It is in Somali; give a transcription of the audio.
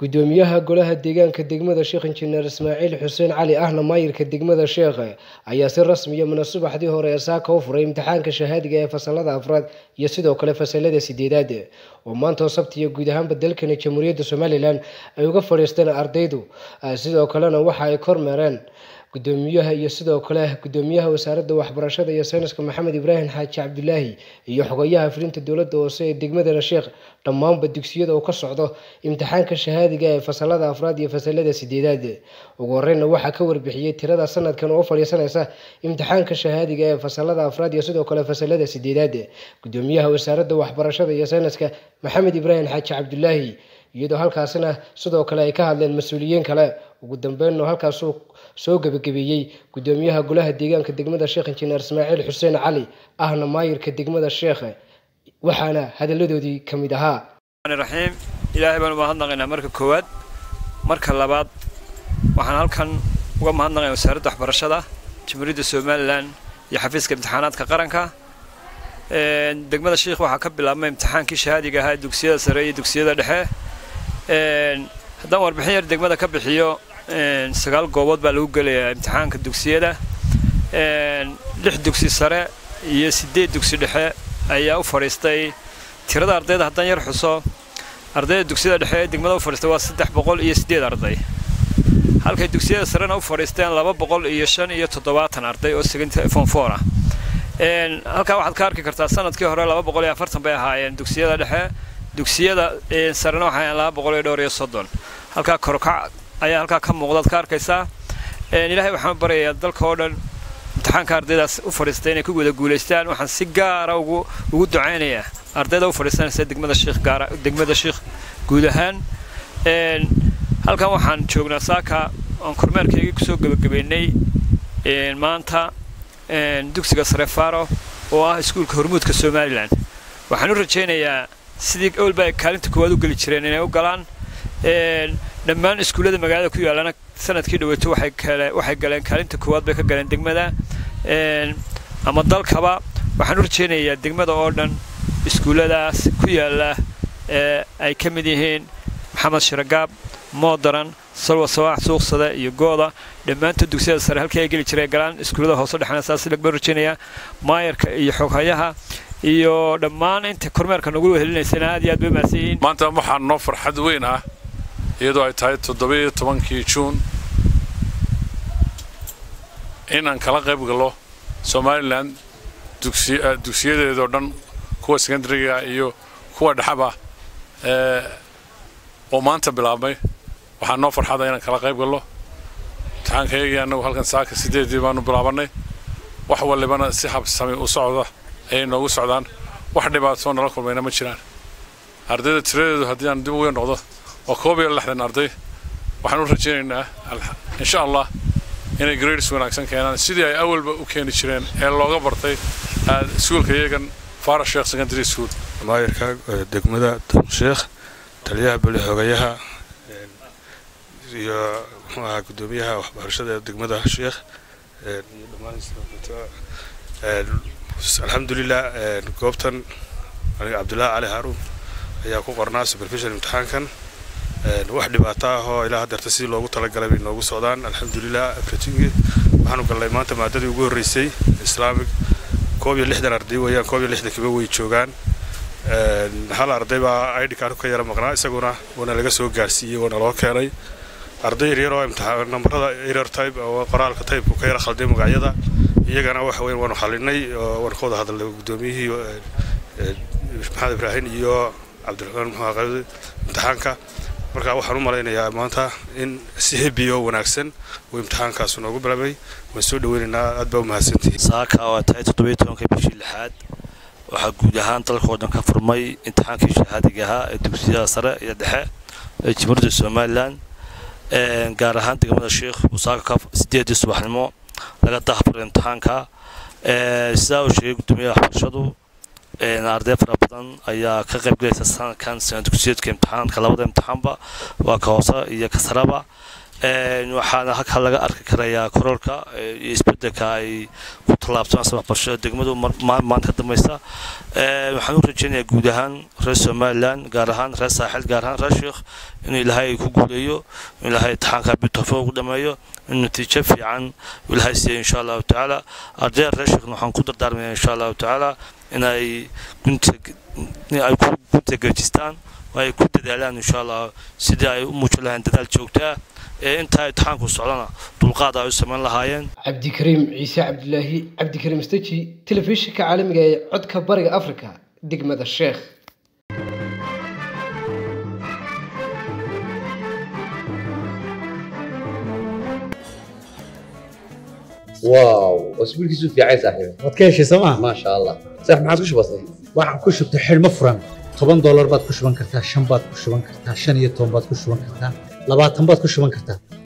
gudoomiyaha golaha deegaanka degmada sheekh injineer ismaaciil xuseen cali ahna maayirka degmada sheekhe ayaa si rasmiya mana subaxdii hore ee saaka u furay imtixaanka shahaadiga ee fasalada afraad iyo sidoo kale fasalada sideedaad oo maantoo sabtiya guud ahaanba dalkani jamhuuriyadda somalilan ay uga fadhiisteen ardaydu sidoo kalena waxa ay kormeereen gudoomiyaha iyo sidoo kale gudoomiyaha wasaaradda waxbarashada iyo sayniska maxamed ibraahim xaaji cabdulaahi iyo xogayaha fulinta dowladda hoose ee degmadana sheekh dhammaanba dugsiyada uu ka socdo imtixaanka shahaadiga ee fasalada afraad iyo fasalada sideedaad ugu horeyna waxaa ka warbixiyey tirada sanadkan oo fadhiisanaysa imtixaanka shahaadiga ee fasalada afraad iyo sidoo kale fasalada sideedaad gudoomiyaha wasaaradda waxbarashada iyo sayniska maxamed ibraahim xaaji cabdulaahi iyadoo halkaasina sidoo kale ay ka hadleen mas-uuliyiin kale ugu dambeynna halkaasuu soo gebagabeeyey gudoomiyaha golaha deegaanka degmada sheekh injineer ismaaciil xuseen cali ahna maayirka degmada sheekhe waxaana hadalladoodii ka mid ahaa raxiim ilaahay baan u mahadnaqaynaa marka koowaad marka labaad waxaan halkan uga mahadnaqaynaa wasaaradda waxbarashada jamhuuriyadda somalilan iyo xafiiska imtixaanaadka qaranka degmada sheekh waxaa ka bilaabmay imtixaankii shahaadiga ahaa dugsiyada sare iyo dugsiyada dhexe haddaan warbixin yar degmada ka bixiyo sagaal goobood baa lagu gelayaa imtixaanka dugsiyada lix dugsi sare iyo siddeed dugsi dhexe ayaa u fadhiistay tirada ardayda haddaan yar xuso ardayda dugsiyada dhexe ee degmada u fadhiistay waa saddex boqol iyo siddeed arday halkay dugsiyada sarena u fadhiisteen laba boqol iyo shan iyo toddobaatan arday oo form four ah halkaa waxaad ka arki kartaa sanadkii hore laba boqol iyo afartan bay ahaayeen dugsiyada dhexe dugsiyada sarena waxay ahaayeen laba boqol iyo dhowr iyo soddon halkaa korkac ayaa halkaa ka muuqdaad ka arkaysaa ilaahay waxaan baryayaa dalka oo dhan imtixaanka ardaydaas u fadhiistay inay ku wada guulaystaan waxaan si gaara ugu ugu ducaynayaa ardayda u fadhiisanaysa degmada sheekh gaara degmada sheekh guud ahaan halkan waxaan joognaa saaka aan kormeerkaygii kusoo gebagabeynay maanta dugsiga sare faro oo ah iskuulka hormuudka somalilan waxaan u rajaynayaa sidii owlba ay kaalinta koowaad u geli jireen inay u galaan dhammaan iskuullada magaalada ku yaallana sanadkii dhaweeto waxay galeen kaalinta koowaad bay ka galeen degmada ama dalkaba waxaan u rajaynayaa degmada oo dhan iskuulladaas ku yaalla ee ay ka mid yihiin maxamed shiragaab moodaran salwa sawaax suuqsada iyo gooda dhammaantood dugsiyada sare halkii ay geli jireen galaan iskuullada hoose dhexna saas lagbaan rajaynayaa maayarka iyo xoghayaha iyo dhammaan inta kormeerka nagu helinaysana aad iyo aad bay mahadsan yihiin maanta waxaa noo farxad weyn ah iyadoo ay tahay toddobiyo tobankii juun inaan kala qayb gallo somalilan dugsiyadeedoo dhan kuwa secondariga iyo kuwa dhexaba oo maanta bilaabmay waxaa noo farxada inaan kala qayb gallo imtixaankayagii annagu halkan saaka sideedii baanu bilaabannay wax walibana si habsami u socda ayay noogu socdaan wax dhibaatoo nala kulmayna ma jiraan ardayda tiradeedu haddii aan dib uga noqdo waa koob iyo lixdan arday waxaan u rajaynaynaa insha allah inay grades wanaagsan keenaan sidii ay awalba u keeni jireen ee looga bartay iskuulka iyagan fara sheekh secondary school maayirka degmada sheekh taliyaha beli xogayaha iyo muxuu ahaa gudoomiyaha waxbarashada degmada sheekh iyo dhammaan alxamdulilah goobtan aniga cabdullaahi cali haaruun ayaa ku qornaa supervision imtixaankan wax dhibaato ah oo ilaa haddeerta sidii loogu talagalay bay noogu socdaan alxamdulilah afratingi waxaanu gallay maanta maadadii ugu horreysay islaamic koob iyo lixdan arday weeyaan koob iyo lixdan kiba way joogaan hal arday baa id card ka yara maqnaa isaguna waana laga soo gaarsiiyey waana loo keenay arday yaryar oo imtixaan nambarada erer type oo qoraalka type ka yara khalday magacyada iyagana waxa weyn waanu xalinay oo waan ka wada hadalnay gudoomiyihii maxamed ibraahim iyo cabdiraxmaan muxuu qayb imtixaanka marka waxaan u malaynayaa maanta in si hebi oo wanaagsan uu imtixaankaasu noogu bilaabay waan soo dhaweynaynaa aad baa u mahadsantihiin saaka waa tahay toddobiyo tobanka bishii lixaad waxaa guud ahaan dalkao dhan ka furmay imtixaankii shahaadiga ahaa ee dugsiyada sare iyo dhexe ee jamhuuriyadda somalilan gaar ahaan degmada sheekh usaaka ka sideedii subaxnimo laga dahafuray imtixaanka sidaa uu sheegay gudoomiyaha waxbarashadu arday fara badan ayaa ka qayb galaysa sanadkan sana dugsiyeedka imtixaanka labada imtixaanba waa ka hoose iyo ka saraba waxaana halkaa laga arki karayaa kororka iyo isbedelka ay ku tallaabtaan waxbarashada degmadu maanta ka dambaysa waxaan u rajaynayaa guud ahaan reer somalilan gaar ahaan reer saaxil gaar ahaan reer sheekh inuu ilaahay ku guuleeyo inuu ilaahay imtixaanka bitofo ugu dhameeyo in natiijo fiican ilaahay siiyo insha allahu tacaala ardayda reer sheekhna waxaan ku dardaarmaya insha allahu tacaala inay gunta ay ku gunta gejistaan oo ay ku dadaalaan insha allah sidii ay u muujin lahayn dadaal joogtaa ee intaa imtixaanku socdana dulqaad ay u samayn lahaayeen cabdikariim ciise cabdilaahi cabdikariim staji telefishinka caalamiga ee codka bariga afrika degmada sheekh واو اسبوعك في عايز صاحبي waad ka heshay sooma ما شاء الله صح ما عاد وش بصير waxaan ku shubtay xidhmo furan toban doolar baad ku shuban kartaa shan baad ku shuban kartaa shan iyo toban baad ku shuban kartaa labaatan baad ku shuban kartaa